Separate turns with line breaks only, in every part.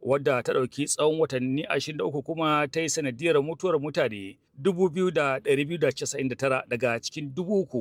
wadda ta ɗauki tsawon watanni 23 kuma ta yi sanadiyar mutuwar mutane 2,299 daga cikin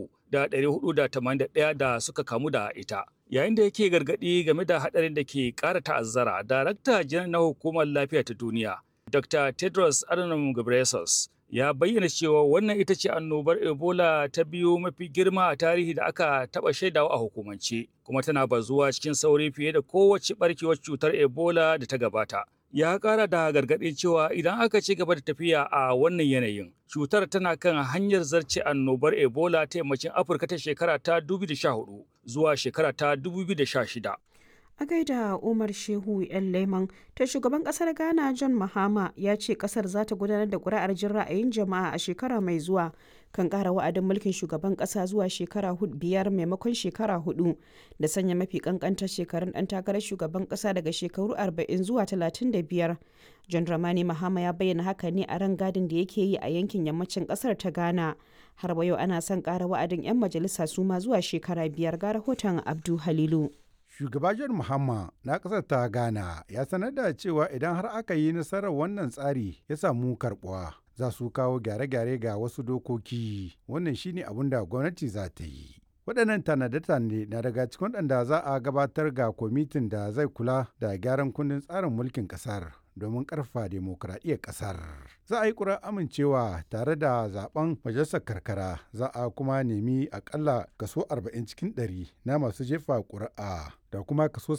3,481 da suka kamu da ita. Yayin da yake gargaɗi game da haɗarin da ke ƙara ta'azzara, Darakta Janar na Hukumar Lafiya ta Duniya, Dr. Tedros Adhanom Ghebreyesus, ya bayyana cewa wannan ita ce annobar Ebola ta biyu mafi girma a tarihi da aka taɓa shaidawa a hukumance, kuma tana bazuwa cikin sauri fiye da kowace ɓarkewar cutar Ebola da ta gabata. Ya ƙara da gargaɗin cewa idan aka ci gaba da tafiya a wannan yanayin, cutar tana kan hanyar zarce annobar Ebola ta yammacin Afirka ta shekara ta 2014 zuwa shekara ta 2016.
a gaida umar shehu yan leman ta shugaban kasar ghana john mahama ya ce kasar za ta gudanar da kuri'ar jin ra'ayin jama'a a shekara mai zuwa kan kara wa'adin mulkin shugaban kasa zuwa shekara biyar maimakon shekara hudu da sanya mafi kankantar shekarun dan takarar shugaban kasa daga shekaru 40 zuwa 35 john dramani mahama ya bayyana haka ne a ran gadin da yake yi a yankin yammacin kasar ta ghana har yau ana son kara wa'adin 'yan majalisa su ma zuwa shekara biyar ga rahoton abdu halilu
Shugaba John Mahama na ƙasar ta Ghana ya sanar da cewa idan har aka yi nasarar wannan tsari ya samu karɓuwa za su kawo gyare-gyare ga wasu dokoki wannan shine abin da gwamnati za ta yi. waɗannan tanade-tanade na daga cikin waɗanda za a gabatar ga kwamitin da zai kula da gyaran kundin tsarin mulkin ƙasar domin ƙarfa demokuraɗiyyar ƙasar. Za a yi ƙura amincewa tare da zaben majalisar karkara za a kuma nemi akalla kaso 40 cikin 100 na masu jefa ƙuri'a da kuma kaso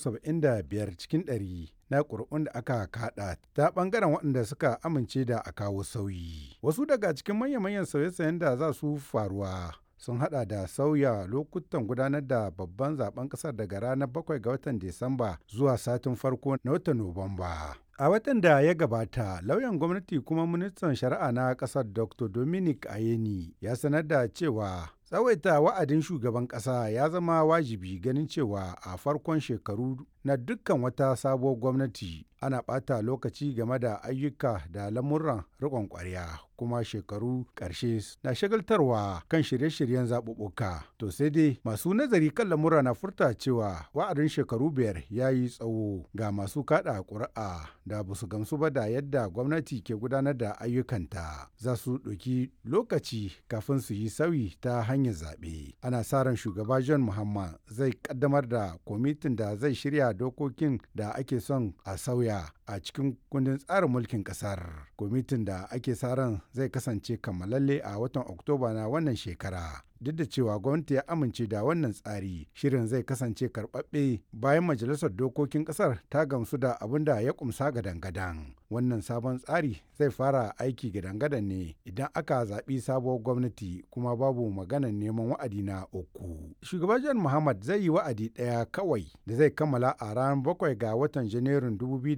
75 cikin 100 na ƙuri'un da aka kaɗa ta ɓangaren waɗanda suka amince da a kawo sauyi. Wasu daga cikin manya-manyan sauye-sauyen da za su faruwa sun hada da sauya lokutan gudanar da babban zaben kasar daga ranar 7 ga watan Disamba zuwa satin farko na watan Nuwamba. A watan da ya gabata, lauyan gwamnati kuma ministan shari'a na kasar Dr. Dominic Ayeni ya sanar da cewa tsawaita wa'adin shugaban kasa ya zama wajibi ganin cewa a farkon shekaru na dukkan wata sabuwar gwamnati ana ɓata lokaci game da ayyuka da lamuran riƙon ƙwarya kuma shekaru ƙarshe na shagaltarwa kan shirye-shiryen zaɓuɓɓuka to sai dai masu nazari kan lamura na furta cewa wa'adin shekaru biyar ya yi tsawo ga masu kaɗa ƙuri'a da ba su gamsu ba da yadda gwamnati ke gudanar da ayyukanta za su ɗauki lokaci kafin su yi sauyi ta hanyar zaɓe ana sa ran shugaba john muhammad zai ƙaddamar da kwamitin da zai shirya dokokin da ake son a sauya a cikin kundin tsarin mulkin ƙasar kwamitin da ake sa ran zai kasance kammalalle a watan oktoba na wannan shekara duk da cewa gwamnati ya amince da wannan tsari shirin zai kasance karɓaɓɓe bayan majalisar dokokin ƙasar ta gamsu da abin da ya kumsa gadan-gadan wannan sabon tsari zai fara aiki gadan-gadan ne idan aka zaɓi sabuwar gwamnati kuma babu maganar neman wa'adi na uku shugaban john muhammad zai yi wa'adi ɗaya kawai da zai kammala a ranar bakwai ga watan janairun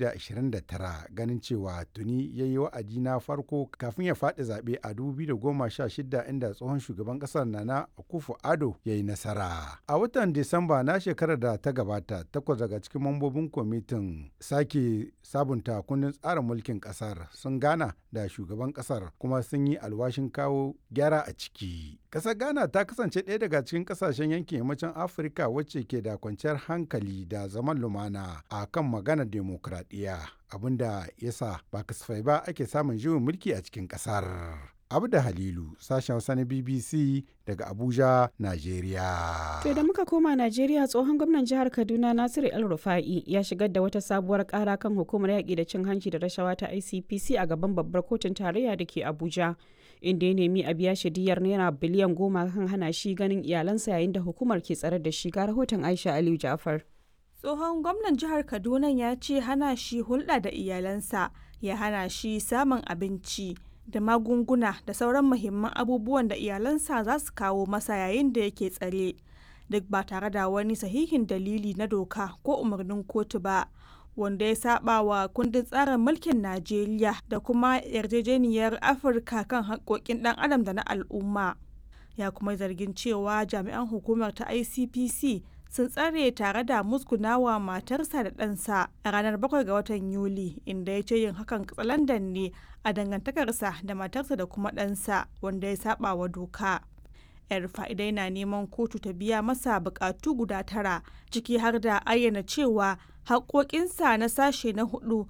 2029 ganin cewa tuni ya yi wa'adi na farko kafin ya faɗi zaɓe a 2016 inda tsohon shugaban ƙasar na na Akufo Ado ya yi nasara. A watan Disamba na shekarar da ta gabata, takwas daga cikin mambobin kwamitin sake sabunta kundin tsarin mulkin kasar sun gana da shugaban kasar kuma sun yi alwashin kawo gyara a ciki. Kasar Ghana ta kasance ɗaya daga cikin kasashen yankin yammacin Afirka wacce ke da kwanciyar hankali da zaman lumana a kan maganar demokradiyya abinda yasa ba kasafai ba ake samun juyin mulki a cikin kasar. Abda Halilu, sashen Hausa na BBC daga Abuja, Najeriya.
To da muka koma Najeriya tsohon gwamnan jihar Kaduna Nasiru El Rufa'i ya shigar da wata sabuwar kara kan hukumar yaƙi da cin hanci da rashawa ta ICPC a gaban babbar kotun tarayya da ke Abuja. Inda ya nemi a biya shi diyar naira biliyan goma kan hana shi ganin iyalansa yayin da hukumar ke tsare da shi ga rahoton Aisha Aliyu Jafar.
Tsohon gwamnan jihar Kaduna ya ce hana shi hulɗa da iyalansa ya hana shi samun abinci. da magunguna da sauran muhimman abubuwan da iyalansa za su kawo masa yayin da yake tsare duk ba tare da wani sahihin dalili na doka ko umarnin kotu ba wanda ya saba wa kundin tsarin mulkin najeriya da kuma yarjejeniyar afirka kan haƙoƙin ɗan adam da na al'umma ya kuma zargin cewa jami'an hukumar ta icpc sun tsare tare da musgunawa matarsa da ɗansa a ranar 7 ga watan yuli inda ya ce yin hakan katsalandan ne a dangantakarsa da matarsa da kuma ɗansa wanda ya saba wa doka yar fa'idai na neman kotu ta biya masa bukatu guda tara ciki har da ayyana cewa haƙoƙinsa na sashe na hudu